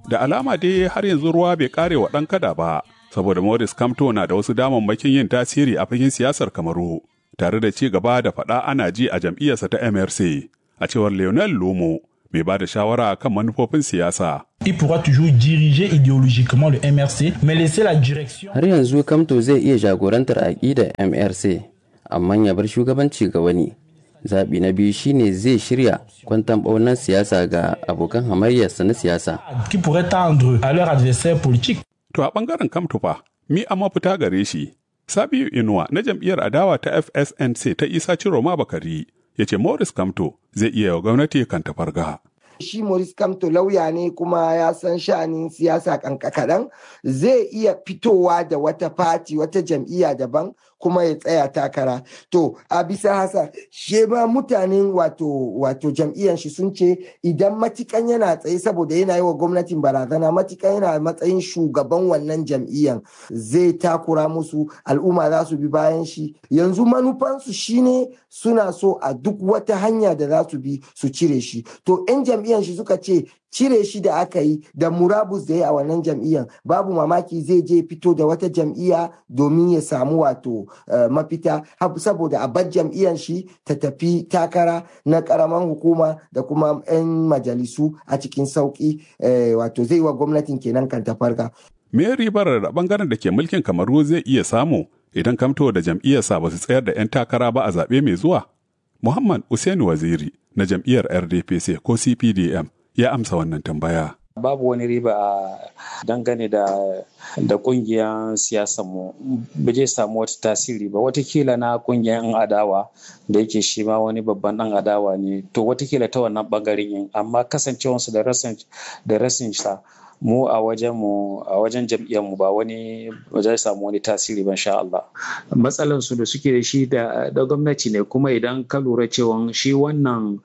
Da alama dai har yanzu ruwa bai kare wa ɗan kada ba, saboda Morris Kamto na da wasu damammakin yin tasiri a fagen siyasar Kamaru, tare da ci gaba da faɗa ana ji a jam'iyyarsa ta MRC, a cewar Lionel Lumo, mai ba da shawara kan manufofin siyasa. Il pourra toujours diriger idéologiquement le MRC, mais laisser la direction. Har yanzu Kamto zai iya jagorantar aƙidar MRC, amma ya bar shugabanci ga wani. Zaɓi na biyu shine zai shirya kwantan ɓaunar siyasa ga abokan hamayyarsa na siyasa. Qui pourrait tendre à leur adversaire politique. To a ɓangaren Kamtufa, mi a mafita gare shi. Sabiu Inuwa na jam'iyyar adawa ta FSNC ta Isa Ciroma Bakari ya ce Morris Kamto zai iya wa gwamnati kan tafarga. shi Maurice Kamto lauya ne kuma ya san sha'anin siyasa kankakadan zai iya fitowa da wata fati wata jam'iyya daban kuma ya tsaya takara to a bisa hasa she ma mutanen wato wato jam'iyyar shi sun ce idan matikan yana tsaye saboda yana yi wa gwamnatin barazana matikan yana matsayin shugaban wannan jam'iyyar zai takura musu al'umma za su bi bayan shi yanzu manufansu shine suna so a duk wata hanya da za su bi su cire shi to 'yan jam'iyyar shi suka ce cire shi da aka yi da murabus da ya a wannan jam'iyyar babu mamaki zai je fito da wata jam'iyya domin ya samu wato mafita saboda a bar jam'iyyar shi ta tafi takara na karaman hukuma da kuma 'yan majalisu a cikin sauki wato zai wa gwamnatin kenan kan tafarka. Me ribar da bangaren da ke mulkin kamaru zai iya samu idan kamto da jam'iyyarsa ba su tsayar da 'yan takara ba a zaɓe mai zuwa? Muhammad Usaini Waziri na jam'iyyar RDPC ko CPDM ya amsa wannan tambaya. babu wani riba a dangane da da kungiyar mu ba zai samu wata tasiri ba watakila na kungiyar yan adawa da yake shi ma wani babban dan adawa ne to watakila ta wannan bangaren yin amma kasancewarsu da rasin da rasin sa mu a wajen mu a wajen jam'iyyar mu ba wani ba zai samu wani tasiri ba insha Allah matsalan su da suke da shi da da gwamnati ne kuma idan ka lura cewa shi wannan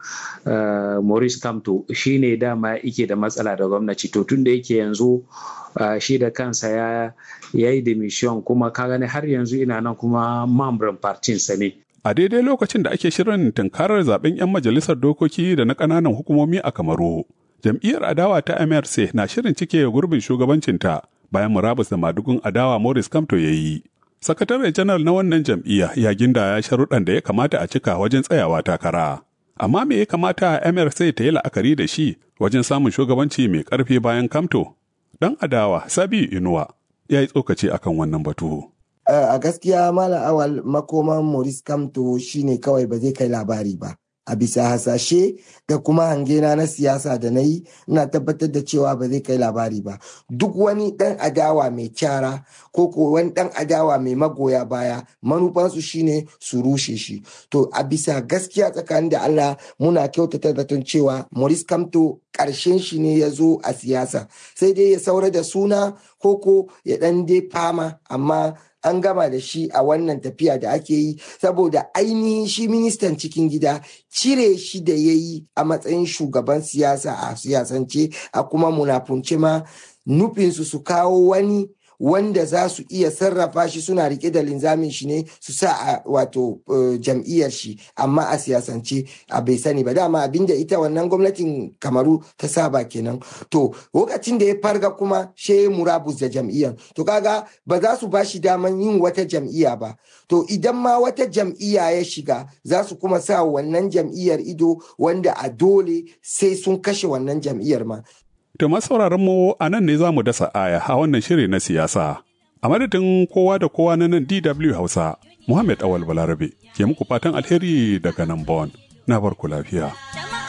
Maurice Kamto shine dama yake da matsala da gwamnati to tun da yake yanzu shi da kansa ya yi demission kuma ka gani har yanzu ina nan kuma mamban partin sa ne A daidai lokacin da ake shirin tunkarar zaben 'yan majalisar dokoki da na ƙananan hukumomi a Kamaru, jam'iyyar adawa ta MRC na shirin cike gurbin shugabancinta bayan murabus da madugun adawa Morris Kamto ya yi. Sakatare janar na wannan jam'iyya ya ginda ya sharuɗan da ya kamata a cika wajen tsayawa takara. Amma me ya kamata MRC ta yi la'akari da shi wajen samun shugabanci mai ƙarfi bayan Kamto? Dan adawa Sabiu Inuwa ya yi tsokaci akan wannan batu. a gaskiya malam awal makoman Maurice Kamto shine kawai ba zai kai labari ba. a bisa hasashe da kuma hangena na siyasa da na yi ina tabbatar da cewa ba zai kai labari ba duk wani dan adawa mai kyara ko ko wani dan adawa mai magoya baya manufansu shine su rushe shi to a bisa gaskiya tsakanin da Allah muna kyautata zaton cewa Maurice Kamto karshen shi ne ya zo a siyasa sai dai ya saura da suna ko ko ya dan dai fama amma an gama da shi a wannan tafiya da ake yi saboda ainihin shi ministan cikin gida cire shi da ya yi a matsayin shugaban siyasa a siyasance a kuma munafunce ma nufinsu su kawo wani wanda za su iya sarrafa shi suna rike da linzamin shi ne su sa a wato jam'iyyar shi amma a siyasance a bai sani ba dama abinda ita wannan gwamnatin kamaru ta saba kenan to lokacin da ya farga kuma she murabus da jam'iyyar to kaga ba za su bashi daman yin wata jam'iyya ba to idan ma wata jam'iyya ya shiga za su kuma sa wannan jam'iyyar ido wanda a dole sai sun kashe wannan jam'iyyar ma To sauraron mu a nan ne za mu dasa aya a wannan shiri na siyasa. A madadin kowa da kowa na nan DW Hausa, Muhammad Awal Balarabe ke muku fatan alheri daga nan Bon. Na barku lafiya.